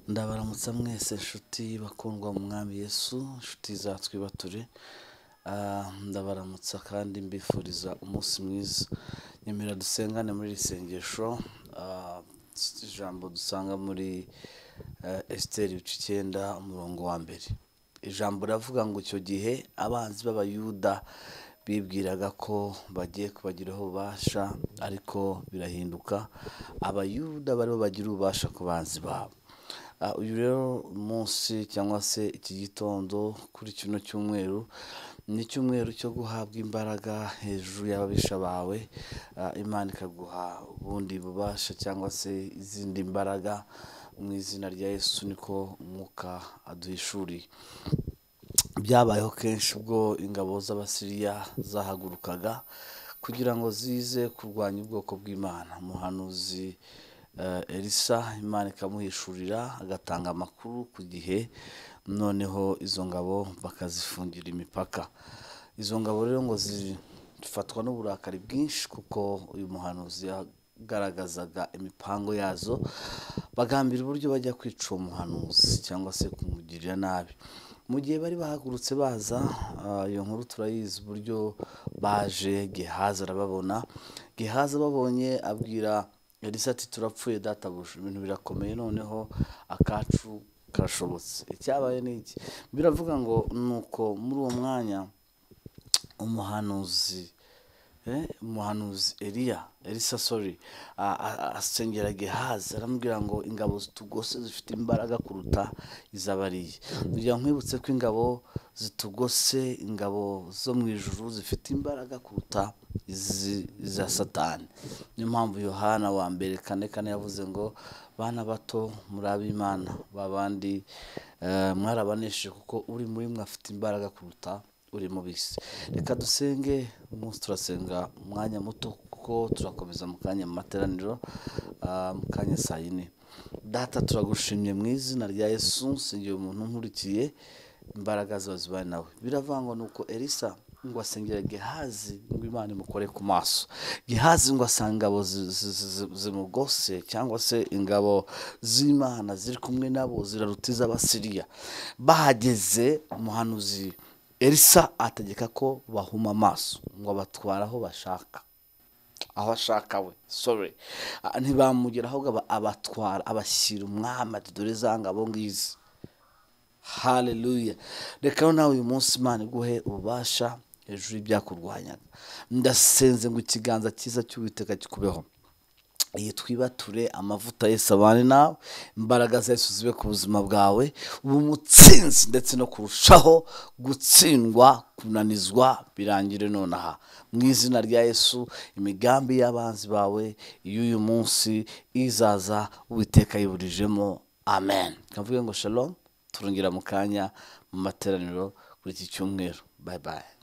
ndamutsa mwese inshuti bakundwa mu mwami yesu inshuti zatwibature ndabaramutsa kandi mbifuriza umunsi mwiza nyemera dusengane muri iri sengesho ah, ijambo dusanga muri esiteri bica icyenda umurongo wa mbere ijambo riravuga ngo icyo gihe abanzi b'abayuda bibwiraga ko bagiye kubagiraho ububasha ariko birahinduka abayuda baribo bagira ububasha ku banzi babo Ah, uyu rero munsi cyangwa se iki gitondo kuri kino cyumweru ni icyumweru cyo guhabwa imbaraga hejuru y'ababisha bawe Ah, imana ikaguha ubundi bubasha cyangwa se izindi mbaraga mu izina rya yesu niko umwuka aduhishuriye byabayeho kenshi ubwo ingabo z'abasiriya zahagurukaga kugira ngo zize kurwanya ubwoko bw'imana umuhanuzi eh, elisa imana ikamuhishurira agatanga amakuru ku gihe noneho izo ngabo bakazifungira imipaka izo ngabo rero ngo zifatwa n'uburakari bwinshi kuko uyu muhanuzi yagaragazaga imipango yazo bagambira uburyo bajya kwica uwo muhanuzi cyangwa se kumugirira nabi mu gihe bari bahagurutse baza ah, iyo nkuru turayizi uburyo baje gehazi arababona gehazi ababonye abwira elisa ati turapfuye databuja ibintu birakomeye noneho akacu karashobotse icyabaye ni iki biravuga ngo ni uko muri uwo mwanya umuhanuzi eh, umuhanuzi eliya elisa sorry a- a- asengera gehazi aramubwira ngo ingabo zitugose zifite imbaraga kuruta izabariye kugira nkwibutse ko ingabo zitugose ingabo zo mu ijuru zifite imbaraga kuruta izi- iza satani niyo mpamvu yohana wa mbere kane kane yavuze ngo bana bato muri ab'imana babandi eh, mwarabanesheje kuko uri muri mwe afite imbaraga kuruta uri mubisi reka dusenge umunsi turasenga umwanya muto kuko turakomeza mu kanya mu materaniro ah, mu kanya saa yine data turagushimye mu izina rya yesu nsengera umuntu nkurikiye imbaraga ziba zibaye nawe biravangwa ni uko elisa ngo asengere gehazi ngo imana imukore ku maso gehazi ngo asanga ingabo zi- zi- zi- zimugose cyangwa se ingabo z'imana ziri kumwe nabo ziraruta iz'abasiriya bahageze umuhanuzi elisa ategeka ko bahuma amaso ngo abatware aho bashaka aho ashaka we sorry Ah, ntibamugera ahubwo aba- abatwara abashyira umwami ati dore za ngabo ngizi haleluya reka rero nawe uyu munsi imana iguhe ububasha hejuru y'ibyakurwanyaga ndasenze ngo ikiganza cyiza cy'uwiteka gikubeho iyi twibature amavuta yesu abane nawe imbaraga za yesu zibe ku buzima bwawe ubu mutsinzi ndetse no kurushaho gutsindwa kunanizwa birangire nonaha mu izina rya yesu imigambi y'abanzi bawe y'uyu munsi izaza uwiteka yiburijemo amen kavuge ngo shalom turongera mu kanya mu materaniro kuri iki cyumweru bye bye